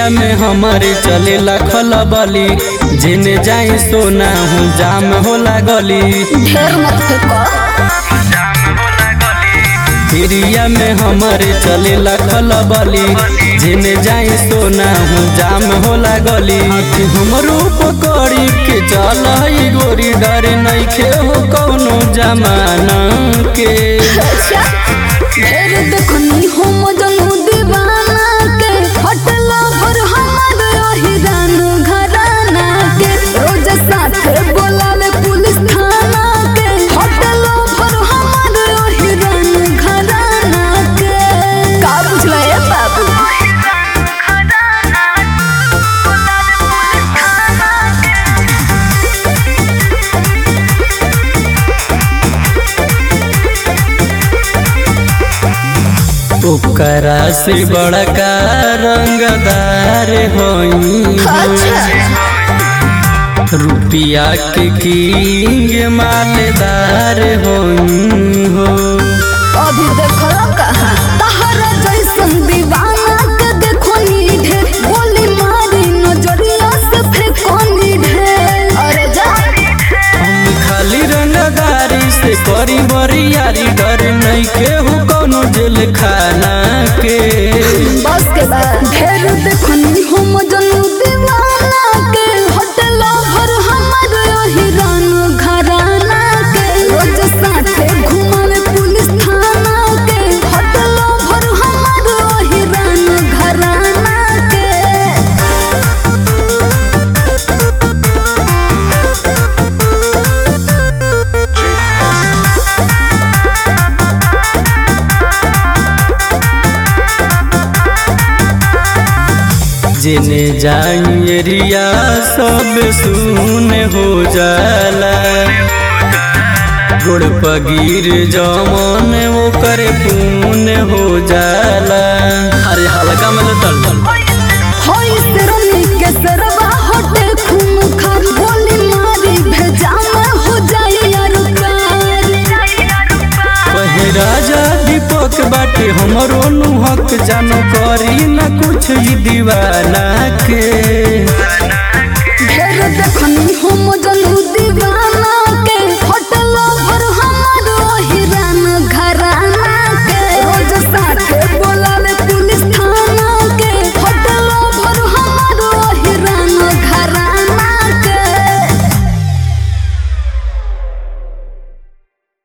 area में हमारे चलेला खलबली जेने जाई सोना हूँ जाम होला गली ढेर मत फेंको एरिया में हमारे चलेला खलबली जेने जाई सोना हूँ जाम होला गली कि हमरो पकड़ी के चल गोरी डरे नइखे हो कौनो जमाना के अच्छा ढेर देखनी हो मजनू दीवाना के होटल पर हमार हिरान घराना के रोज साथ बोलावे पुलिस थाना के होटल पर हमार हिरान घराना के का बुझला ए बाबू ओकरा से बड़का रंगदार होई अच्छा रुपिया के किंग मालदार होई हो अभी देखो कहाँ तहरा जैसन दीवाना के देखो नी ढेर गोली मारी नजरिया से फेंको नी ढेर अरे जा हम खाली रंगदारी से करी बरियारी डर नहीं के हो कौनो जेल खाना के बस के बाद ढेर देखो नी हो मजनू दीवाना के होटल भर हमार हिरान घराना के रोज साथे घुमावे पुलिस थाना के होटल भर हमार हिरान घराना के जेने जाई एरिया सब सुन हो जाला गुड़ पगीर जमन वो करे पून हो जाला अरे हल्का में तल होई सिरनी के सरवा होटे खून खार गोली मारी भेजा में हो जाए यार कहे राजा दीपक बाटे हमरो नु हक जानो करी न कुछ ई दीवाना के